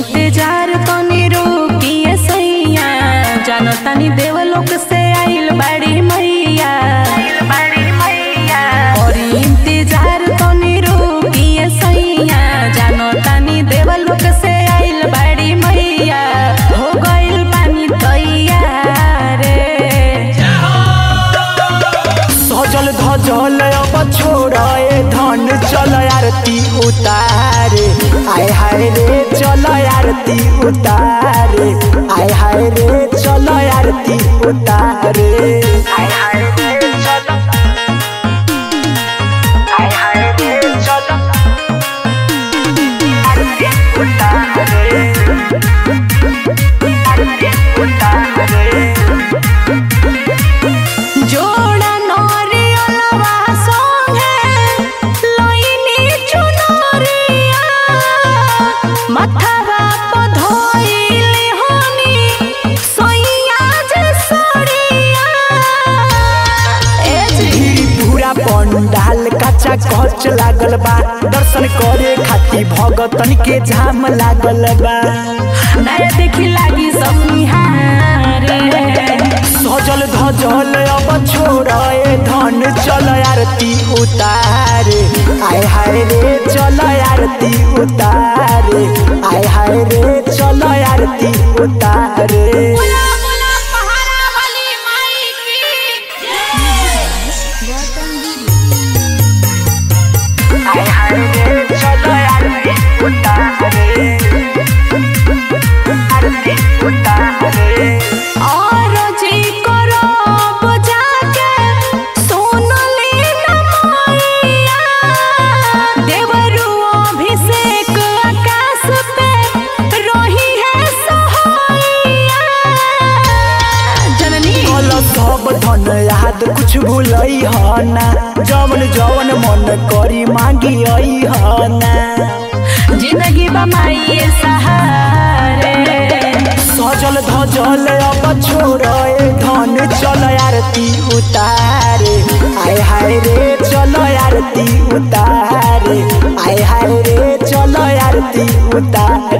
इंतजार तनी रोकिए सैया जानो तनी देवलोक से आइल बड़ी मैया और इंतजार तनी रोकिए सैया जानो तनी देवलोक से आइल बड़ी मैया हो गइल पानी तैयार सजल धजल अब छोड़े धन चल आरती उतारे आय हाय रे चल आरती उतारे आय हाय रे चल आरती उतारे आय हाय रे चल आय हाय रे चल आरती उतारे आरती उतारे जोड़ा नरियलवा संगे लइनी चुनरिया मथवा प धइले हनी सैया जे सड़िया ए जी भीड़ पूरा पंडाल कच्चा कच लागल बा दर्शन करे खातिर भगतन के जाम लागल बा नया देखी लागी सब निहारे सजल धजल अब छोड़े धन चल आरती उतारे आय हाय रे चल आरती उतारे आय हाय रे चल आरती उतारे आय हाय रे चल आरती उतारे आरती उतारे और जी करब जाके सोनली नमैया देवरु अभिषेक आकाश पे रही है सहैया जननी कल सब धन याद कुछ भूलई ह ना जवन जवन मन करी मांगी आई ह ना जिंदगी बमाई सहारे सजल धजल अब छोड़े धन चल आरती उतारे आय हाय रे चल आरती उतारे आय हाय रे चल आरती उतारे